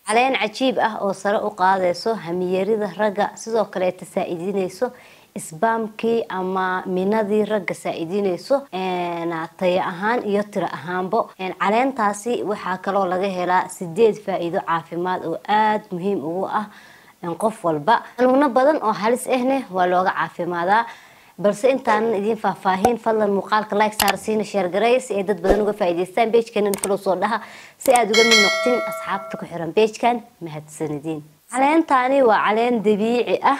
caleen cajiib ah oo sare u qaadayso hamiyarida ragga sidoo kaleeta saa-idinayso isbaamkii ama minadii ragga saa-idinayso taya ahaan iyo tiro ahaanbo caleentaasi waxaa kaloo laga helaa sideed faa-iido caafimaad oo aada muhiim ugu ah qof walba xanuuno badan oo halis ahne waa looga caafimaadaa balse intaanan idiin faahfaahin fadlan muuqaalka like saar siina sheergareey si ay dad badan uga faa'iidaystaan beejkanan falow soo dhaha si aada uga mid noqtin asxaabta ku xiran beejkan mahadsanidin caleentaani waa caleen dabiici ah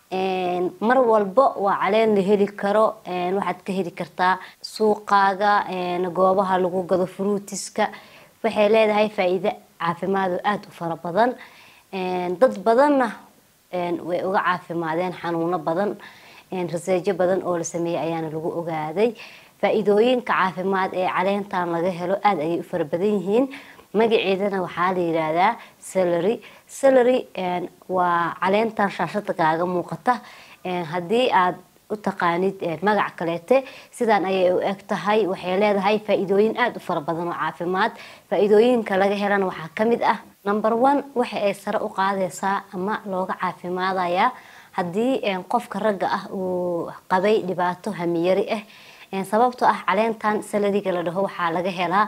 mar walba waa caleen la heli karo waxaad ka heli kartaa suuqaaga goobaha lagu gado fruutiska waxay leedahay faa-iido caafimaad oo aada u fara badan dad badanna way uga caafimaadeen xanuuno badan raseejo badan oo la sameeyey ayaana lagu ogaaday faa-iidooyinka caafimaad ee caleentan laga helo aada ayay u fara badan yihiin magaceedana waxaa la yidhaahdaa salary salary waa caleentan shaashada kaaga muuqata haddii aad u taqaanid magac kaleete sidaan ayay u eg tahay waxay leedahay faa-iidooyin aada u fara badan oo caafimaad faa-iidooyinka laga helana waxaa kamid ah number one waxa ay sare u qaadaysaa ama looga caafimaadayaa haddii qofka ragga ah uu qabay dhibaato hamiyari ah sababtoo ah caleentan salariga la dhaho waxaa laga helaa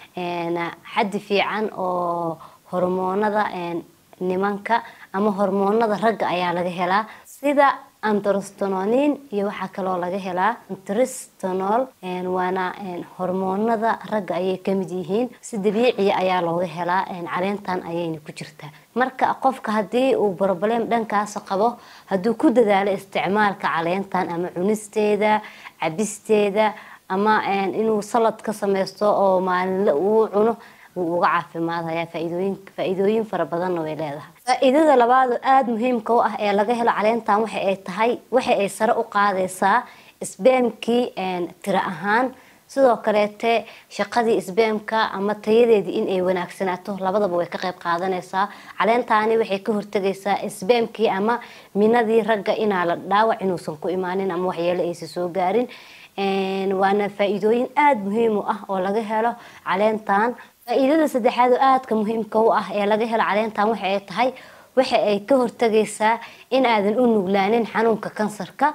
xaddi fiican oo hormoonada nimanka ama hormoonada ragga ayaa laga helaa sida antrostanonin iyo waxaa kaloo laga helaa antristnol waana hormoonada ragga ayay kamid yihiin si dabiiciya ayaa looga helaa caleentan ayayna ku jirtaa marka qofka haddii uu broblem dhankaas qabo hadduu ku dadaalo isticmaalka caleentan ama cunisteeda cabisteeda ama inuu salad ka sameysto oo maalinle uu cuno wuu uga caafimaadaya faaidooyin faa-iidooyin fara badanna way leedahay faa-iidada labaad oo aada muhiimka u ah ee laga helo caleentan waxa ay tahay waxa ay sare u qaadaysaa isbeemkii tiro ahaan sidoo kaleete shaqadii isbeemka ama tayadeedii in ay wanaagsanaato labadaba way ka qayb qaadanaysaa caleentaani waxay ka hortagaysaa isbeemkii ama minadii ragga inaa la dhaawac inuusan ku imaanin ama waxyeelo aysan soo gaarin waana faa-iidooyin aada muhiim u ah oo laga helo caleentan faa-iidada saddexaad oo aadka muhiimka u ah ee laga helo caleentan waxa ay tahay waxa ay ka hortagaysaa in aadan u nuglaanin xanuunka kansarka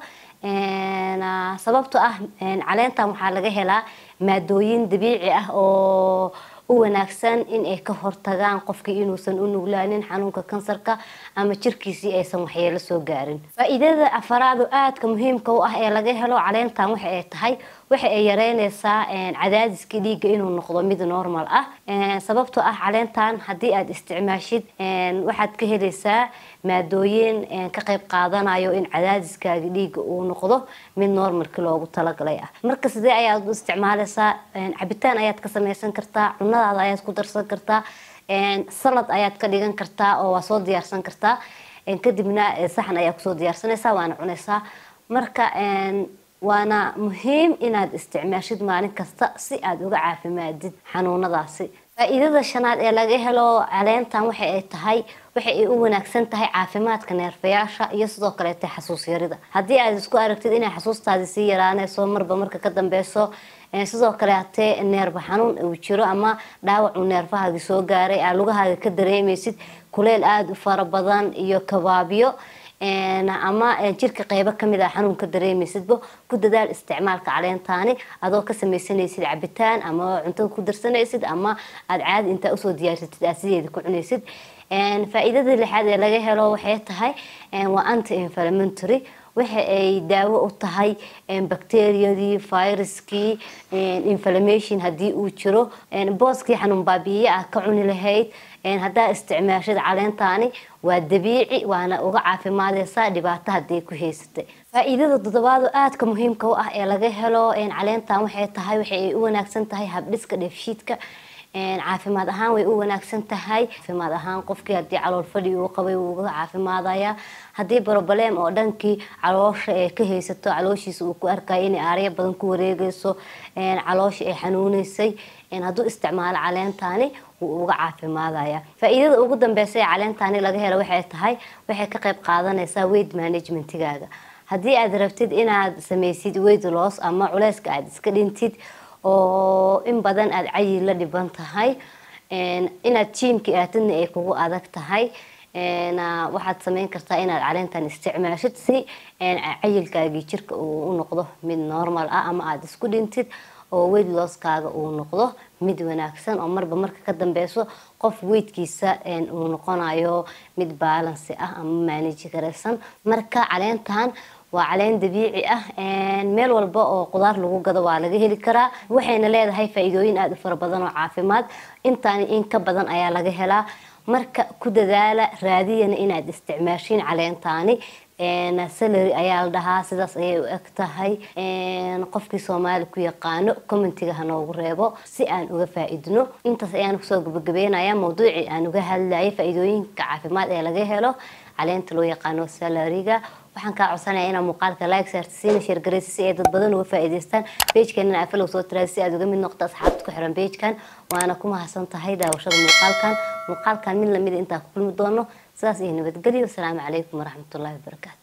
sababto ah caleentan waxaa laga helaa maadooyin dabiici ah oo u wanaagsan in ay ka hortagaan qofkii inuusan u nuglaanin xanuunka kansarka ama jirkiisii aysan waxyeelo soo gaarin faa-iidada afaraad oo aadka muhiimka u ah ee laga helo caleentan waxa ay tahay waxa ay yareynaysaa cadaadiska dhiigga inuu noqdo mid normal ah sababtoo ah caleentan haddii aada isticmaashid waxaad ka helaysaa maadooyin ka qayb qaadanayo in cadaadiskaaga dhiigga uu noqdo mid normalki loogu talagalay ah marka sidee ayaad u isticmaalaysaa cabitaan ayaad ka samaysan kartaa cunadaada ayaad ku darsan kartaa salad ayaad ka dhigan kartaa oo waa soo diyaarsan kartaa kadibna saxan ayaa kusoo diyaarsanaysaa waana cunaysaa marka waana muhiim inaad isticmaashid maalin kasta si aada uga caafimaadid xanuunadaasi faa-iidada shanaad ee laga helo caleentan waxa ay tahay waxa ay u wanaagsan tahay caafimaadka neerfayaasha iyo sidoo kaleete xasuus yarida haddii aad isku aragtid inay xasuustaadi sii yaraanayso marba marka ka dambeyso sidoo kale hatee neerba xanuun uu jiro ama dhaawac uu neerfahaagi soo gaaray aa lugahaaga ka dareemaysid kuleyl aada u fara badan iyo kabaabyo ama jirka qeybo kamid ah xanuun ka dareemaysidba ku dadaal isticmaalka caleentaani adoo ka sameysanaysid cabitaan ama cuntada ku darsanaysid ama aada caadi intaa usoo diyaarsatid aad sideeda ku cunaysid faa-iidada lixaad ee laga helo waxay tahay waa anti inflamentary waxa ay daawo u tahay bacteriyadii viruskii inflammation haddii uu jiro booskii xanuun baabiye ah ka cuni lahayd haddaa isticmaashid caleentaani waa dabiici waana uga caafimaadeysaa dhibaato haday ku haysatay faa-iidada toddobaad oo aadka muhiimka u ah ee laga helo caleentan waxay tahay waxa ay u wanaagsan tahay habdhiska dheefshiidka caafimaad ahaan way u wanaagsan tahay caafimaad ahaan qofkii hadii calool fadhi uu qabay wuu uga caafimaadaya haddii broblem oo dhankii caloosha ee ka haysato calooshiisa uu ku arkayo inay aarya badan ku wareegeyso caloosha ay xanuuneysay hadduu isticmaalo caleentaani wuu uga caafimaadaya faa-iidada ugu dambeysa ee caleentaani laga helo waxay tahay waxay ka qayb qaadanaysaa weight managementigaaga haddii aad rabtid inaad sameysid weight loss ama culeyska aada iska dhintid oo in badan aada cayi la dhiban tahay inaad jiimka aatidna ay kugu adag tahay waxaad sameyn kartaa inaad caleentan isticmaashid si cayilkaagii jirka uu u noqdo mid normal ah ama aada isku dhintid oo weyd looskaaga uu noqdo mid wanaagsan oo marba marka ka dambeyso qof weydkiisa uu noqonayo mid baalansi ah ama maaniji garaysan marka caleentan waa caleen dabiici ah meel walba oo qudaar lagu gado waa laga heli karaa waxayna leedahay faa-iidooyin aada u fara badan oo caafimaad intaani in ka badan ayaa laga helaa marka ku dadaala raadiyana inaad isticmaashiin caleentaani salary ayaa la dhahaa sidaas ayay u eg tahay qofkii soomaali ku yaqaano commentiga hanoogu reebo si aan uga faa-idno intaas ayaan kusoo gabagabeynaya mawduucii aan uga hadlayay faa-iidooyinka caafimaad ee laga helo caleenta loo yaqaano salariga waxaan kaa codsanaya inaa muuqaalka like saarta siina sheergaraysa si ay dad badan uga faa-iideystaan beejkeenana afalow soo tiraada si aad uga mid noqto asxaabta ku xiran beejkan waana ku mahadsan tahay daawashada muuqaalkan muuqaalkan mid lamida intaa ku kulmi doono sidaas iyo nabadgelyo wasalaamu calaykum waraxmatullahi wabarakaatu